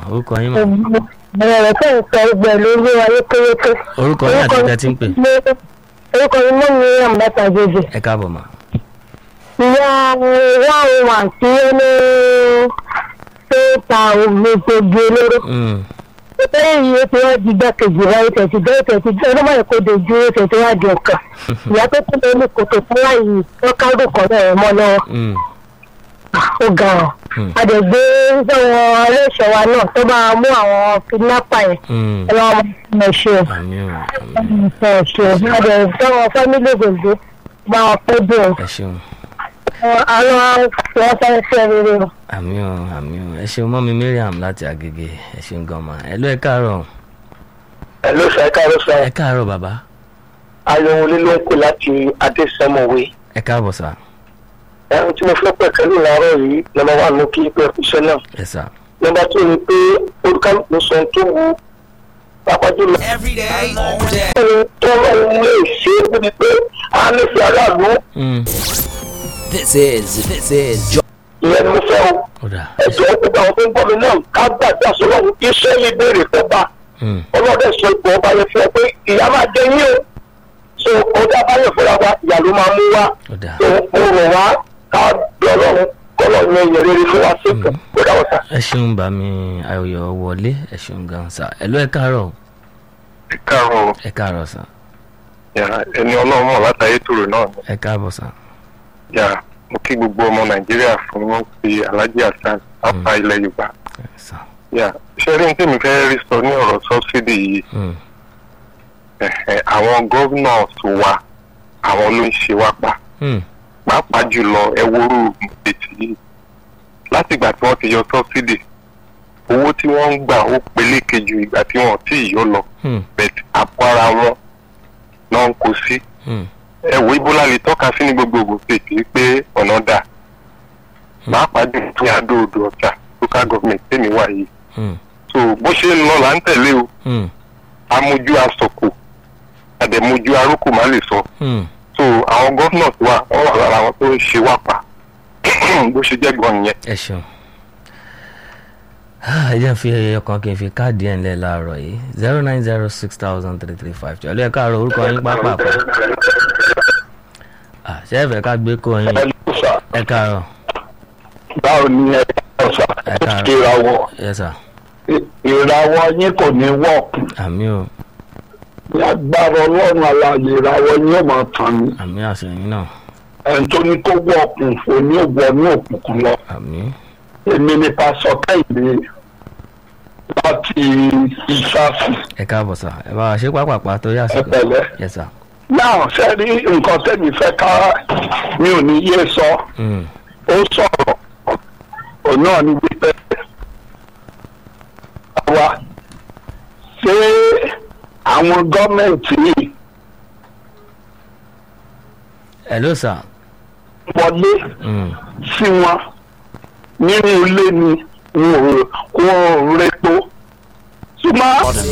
orúkọ yín mà bẹ̀rẹ̀ rẹ̀ fẹ́ sọ ẹgbẹ́ lórí ayé kéréké. orúkọ yín àti ìgbà tí ń pè orúkọ mi mọ́ mi àmọ́ta jèjì. ẹ káàbọ̀ mà ìyá ìyá òun àti ẹni tó ta ògbógbògbò olóró. Mm, lẹ́yìn iye tí wọ́n di gbàkejì wa ètò ti gbé ètò ti gbé ọdún mọ́lẹ̀ kó dojú ètò tí wọ́n di ọ̀kan. ìyá tó kún lórí kòtò fún láyé wọ́n kárò kọ́ náà mọ́ lọ́wọ́. mm, ó ga ọ́. Hmm. àdègbè sọ̀rọ̀ aléṣọ́ wa náà tó máa mú àwọn kidnapper yẹn. mm. ẹ lọ́wọ́ ọmọ ṣe o. àmì ò àmì ẹ ṣe o. àdè sọ̀rọ̀ fámílì gbòǹgbò bá wọn pẹ́ dé o. ẹ ṣeun àwọn wọn fẹ́ fẹ́ rere o. àmì ò àmì ò ẹ ṣeun mọ́mi mariam láti agége ẹ ṣeun gan ma ẹ ló ẹ káàárọ̀ ẹ ló sọ ẹ káàárọ̀ sọ ẹ káàárọ̀ bàbá ayọ̀wọlé ló ń kó láti adésẹ́mọ̀wé ẹ káàbọ̀ sà ẹ̀hún tí mo fẹ́ pẹ̀ kẹ́lù láàárọ̀ yìí nọmba wà ní kí pé iṣẹ́ náà ẹ sà nọmba tó ní pé olùkálùkù sọ ohun tó wù pápájú lọ. Every day, all day. ohun tó ń lè ṣe é níbi pé a lè fi aráàlú Mm, This is, this is Jo- ìyẹn ni mo fẹ́ o ó dà ẹ̀jọ̀ gbogbo àwọn tó ń gbọ́ mi náà ká gbàgbà sọ́lọ́run iṣẹ́ yìí béèrè fẹ́ bá Mm, ọlọ́dẹ sọ ipò ọba yẹn fún ọ pé ìyá máa jẹ yín o so ọjà báyọ̀ fúnra wa ìyá ló máa mú wá ó dà so mo rọ̀ wá ká bẹ ọlọ́run kọ́lọ̀ yẹn yẹn rere fún wa sí ìkà kó dáwọ́ sá. ẹ ṣeun bá mi ayọ̀yọ̀ wọlé ẹ ṣeun gan sà ẹ ló ẹ káàárọ̀ ẹ káàárọ̀ ẹ káàárọ̀ sà yà ẹni ọlọ́run mọ̀ látàyè tòrò náà ni ẹ káàbọ̀ sà yà mo kí gbogbo ọmọ nàìjíríà fún ti alhaji hasan afa ilẹ̀ yorùbá ẹ sà yà ṣé rí ní tèmi fẹ́ rí sọ ní ọ̀rọ̀ sọ́bsidì yìí Mm, ẹ̀hẹ̀, àwọn governors wa àwọn ló ń ṣe wá pa mm, pàápàá jùlọ ẹwúrú ètò yìí látìgbà tí wọ́n ti yọ sọ́bsidì owó tí wọ́n ń gbà ó peléke ju ìgbà tí wọ́n tí ì yọ lọ mm, bẹ̀t àpò ara wọn náà ń kó sí mm, ẹ wo ibola lè tọ́ka sí ní gbogbogbò pèpè pé ọ̀nà dà pàápàá jù ní adó odò ọ̀tà local government tèmi wà yìí mm, so bó ṣe ń lọ là ń tẹ̀lé o mm, amójú asọ̀kò àdẹ̀mójú arókò má lè sọ mm. so àwọn governors wa wọ́n wà lára àwọn tó ń ṣe wá pa bó ṣe jẹ́ gan nìyẹn. ẹ ṣeun Ah, ẹ jẹ́ n fi ẹyọ kan kí n fi káàdì ẹ̀ ńlẹ̀ láàárọ̀ yìí zero nine zero six thousand three three five two ẹ ló ẹ káàárọ̀ orúkọ yín pápákọ̀ Ah, ṣé ẹ fẹ́ ká gbé kó yín ẹ káàárọ̀ báwo ni ẹ sọ Ẹ káàárọ̀. ìràwọ̀ ẹ sà ìràwọ̀ yín kò ní wọ́ọ̀kù àmì ò lágbára ọlọ́run alààyè ìràwọ̀ yín ò máa tàn ní àmì àṣẹyìn náà ẹni tó ní kó wọ́ọ̀kù òní òwò ní òkùnkùn lọ àmì èmi ni pásọ kẹ́hìndé láti ìsáàfù ẹ káàbọ̀ sà ẹ bá wa ṣe pápápá tó yà sí ẹ pẹ̀lẹ́. yẹ sà náà ṣe rí nǹkan tẹ́mi fẹ́ ká mi ò ní yé sọ Mm, ó sọ̀rọ̀ òun náà ní wípé wa ṣé àwọn gọ́ọ̀mẹ̀ntì yìí ẹ ló sà wọlé Mm, sí wọn nínú ilé ni wọn ò wọn ò repo ṣùgbọ́n.